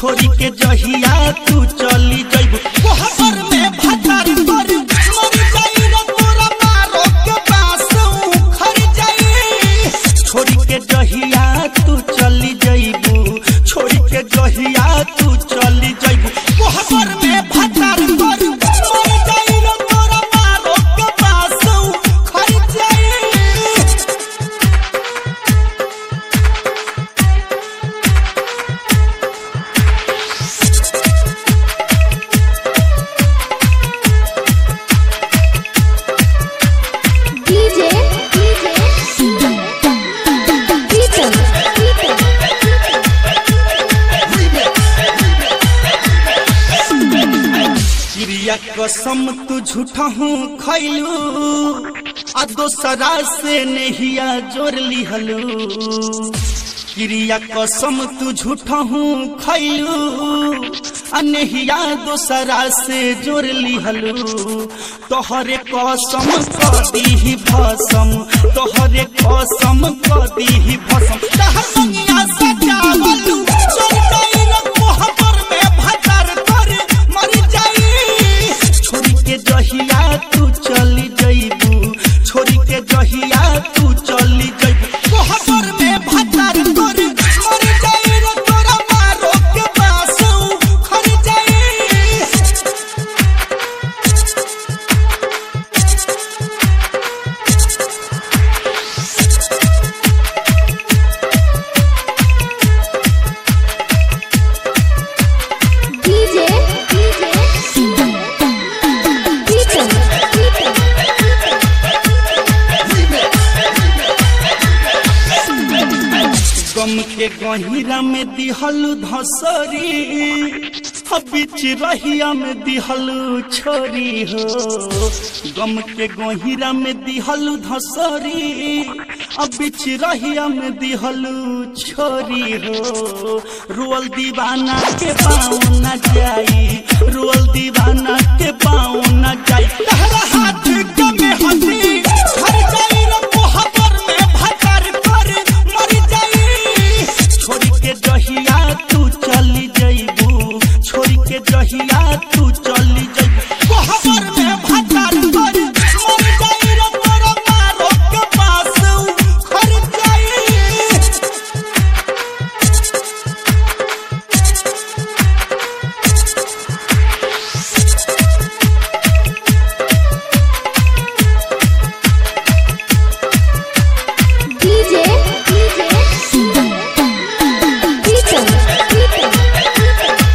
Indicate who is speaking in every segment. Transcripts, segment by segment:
Speaker 1: छोड़ी के जहिया तू चली जइबू कोहबर में भटार पर मर जाई रे तोरा मारो के पास उखड़ जाई छोड़ी के जहिया तू चली जइबू छोड़ी के जहिया तू चली जइबू कोहबर में भटार पर मर जाई रे तोरा मारो के पास उखड़ जाई
Speaker 2: DJ, DJ, Beaton, Beaton.
Speaker 1: चिड़िया कसम तू झूठा हूँ खैलू आ दोसरा से नहिया जोड़ लिहलू चिड़िया कसम तू झूठा हूँ खैलू आ नहिया दोसरा से जोड़ लिहलू तोहरे कसम कदी भसम तोहरे कसम कदी भसम तहर दुनिया सजावलू चल गई रे कोहबर में भटर कर मर जाई छोड़ी के जहिया तू चली जइबू छोड़ी के जहिया तू चली जइबू कोहबर में भटर कर मर जाई रे तोरा मारो के पास खर जाई
Speaker 2: DJ, DJ, Beaton, Beaton.
Speaker 1: गम के गहिरा में दिहलू धसरी ह बीच रहिया में दिहलू छोरी हो गम के गहिरा में दिहलू धसरी अब बीच रहिया में दिहलू छोरी हो रोल दीवाना के पाँव न जाई रोल दीवाना के पाँव न जाई तहरा हाथ के में हंसी हर जाई रे मोहब्बर में भटर कर मर जाई छोड़ी के जहिया तू चली जइबू छोड़ी के जहिया तू चली जइबू कोहबर में भटर कर मर जाई रे तोरा मारो के पास खर जाई
Speaker 2: DJ, DJ, Beaton, Beaton.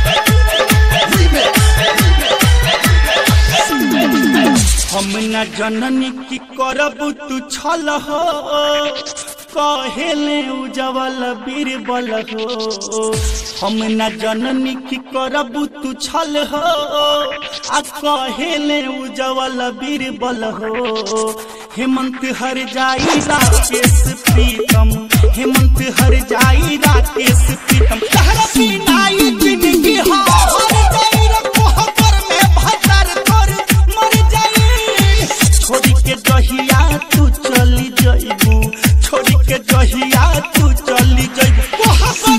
Speaker 1: हम न जननी की करब तू छल हो कहेले उजवल बीरबल हो हम न जननी की करब तू छल हो आ कहेले उजवल बीरबल हो हेमंत हर जाई राकेश प्रीतम हेमंत हर जाई राकेश प्रीतम तहरा बिना ई जिंदगी हो हर जाई रे कोहबर में भटर कर मर जाई छोड़ी के जहिया तू चली जइबू छोड़ी के जहिया तू चली जइबू कोहबर